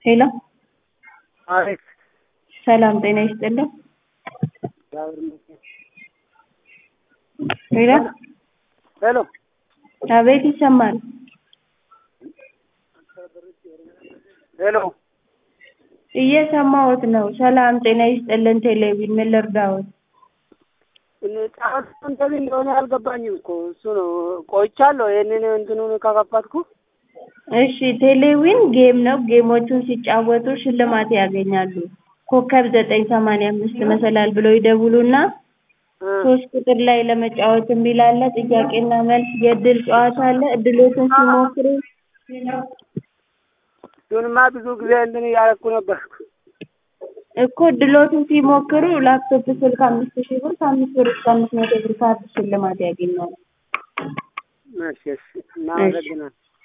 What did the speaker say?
ሄሎ አቤት ሰላም ጤና ይስጥልኝ። እግዚአብሔር ይመስገን። ሄሎ ሄሎ አቤት ይሰማል። ሄሎ እየሰማሁት ነው። ሰላም ጤና ይስጥልን። ቴሌቪዥን ምን ልርዳዎት? ጫወት እንትን እንደሆነ አልገባኝም እኮ እሱ ነው። ቆይቻለሁ ይህንን እንትኑን ከከፈትኩ እሺ ቴሌዊን ጌም ነው። ጌሞቹን ሲጫወቱ ሽልማት ያገኛሉ። ኮከብ ዘጠኝ ሰማንያ አምስት መሰላል ብለው ይደውሉና ሶስት ቁጥር ላይ ለመጫወት የሚል አለ። ጥያቄና መልስ የእድል ጨዋታ አለ። እድሎትን ሲሞክሩ እሱንማ ብዙ ጊዜ እንትን እያደረኩ ነበርኩ። እኮ እድሎትን ሲሞክሩ ላፕቶፕ ስልክ አምስት ሺህ ብር ከአምስት ብር እስከ አምስት መቶ ብር ካርድ ሽልማት ያገኛሉ። እሺ እሺ እናመሰግናለን።